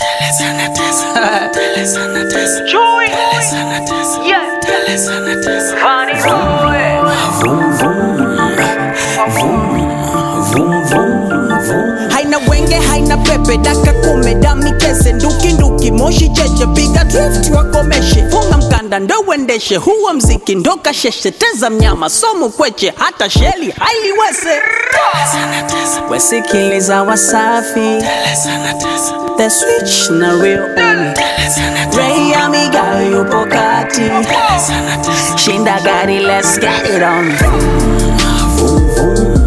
Chui. Yeah. Funny boy. haina wenge haina pepe daka kume dami kese nduki nduki moshi cheche piga drift wakomeshe funga mkanda ndo uendeshe huo mziki ndo kasheshe teza mnyama somu kweche hata sheli hailiwese wesikiliza wasafi the switch na real only Ray amiga yupo kati shinda gari let's get it on vroom, vroom.